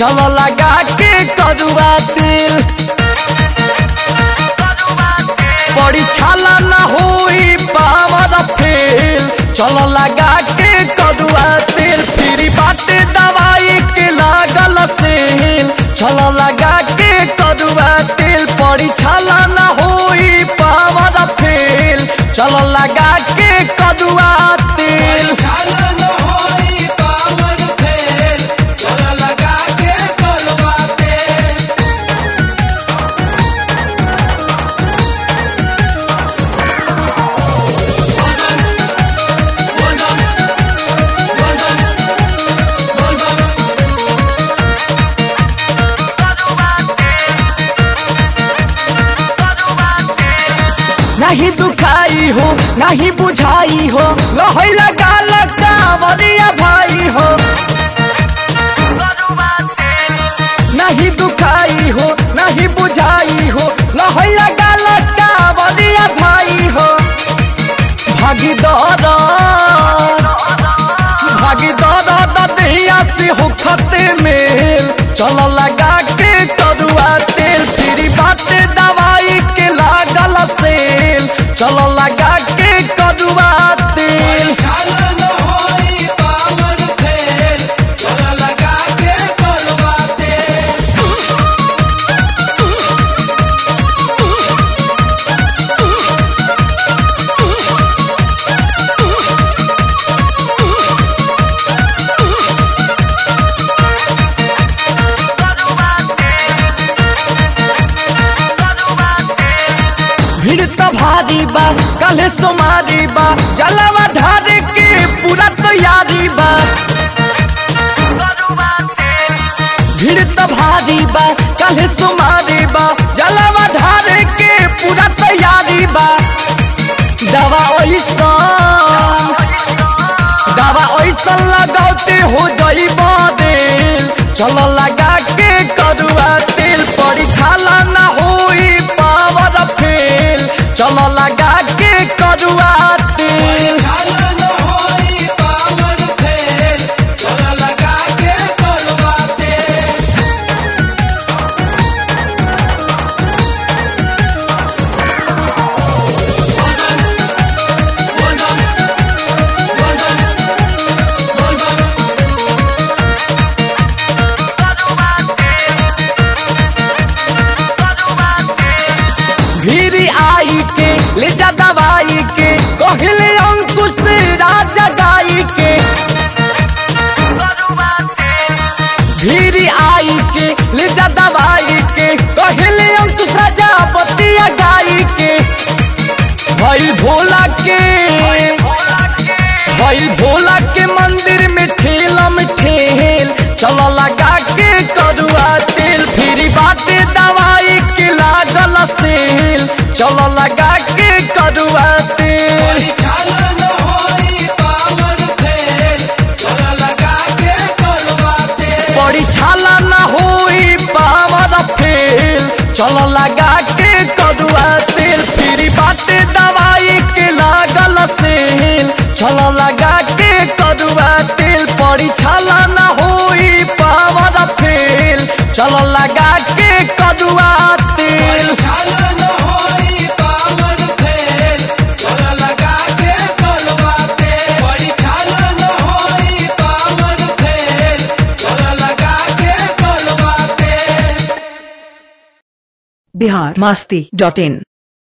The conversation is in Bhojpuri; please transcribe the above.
चलो लगा के करुआ तेल बड़ी छाला ना होई पावर फेल चलो लगा के करुआ तेल फिर बाटे दवाई के लागल सेल चलो लगा के करुआ तेल बड़ी छाला ना होई पावर फेल चलो लगा के करुआ तेल छाला न होई पावन फेल चला लगा के करवा तेल नहीं दुखाई हो नहीं बुझाई हो लहई लगा लगा वरिया भाई हो नहीं दुखाई हो नहीं बुझाई हो लहई लगा लगा वरिया भाई हो भागी दौड़ा भागी दौड़ा दहिया से हो खते मेल चलो लगा के करुआ तेल फिर बाटे दवाई के लागल सेल चलो लगा के करुआ तेल छाला न होई पावन फेल चला लगा के करवा तेल भीड़ तो भारी बा कल सोमारी बा जलवा ढारे के पूरा तैयारी बा भीड़ तो भारी बा कल सोमारी बा जलवा ढारे के पूरा तैयारी बा दवा ओइसन दवा ओइसन लगाते हो जई देल चलो लगा के करुआ तेल पड़ी छाला ना होई पावर फेल चलो लगा के करुआ तेल छाला न होई पावन फेल चला लगा के करवा तेल भीरी आई के ले जा दवाई के कहले अंकुश राजा गाई के भीरी आई के ले जा दवाई के कहले अंकुश राजा बतिया गाई के भई भोला के भई भोला के मंदिर में ठेलम ठेल चलो लगा के करुआ तेल फिर बाटे दवाई के लागल सेल चलो लगा के करुआ तेल छाला न होई पावन फेल चला लगा के करवा तेल बड़ी छाला ना होई पावर फेल चलो लगा के करुआ तेल फिर बाटे दवाई के लागल सेल चलो लगा के करुआ तेल पड़ी छाला ना होई पावर फेल चलो लगा के करुआ तेल छाला न होई पावन फेल चला लगा के करवा तेल बड़ी छाला न होई पावन फेल चला लगा के करवा तेल बिहार मस्ती डॉट इन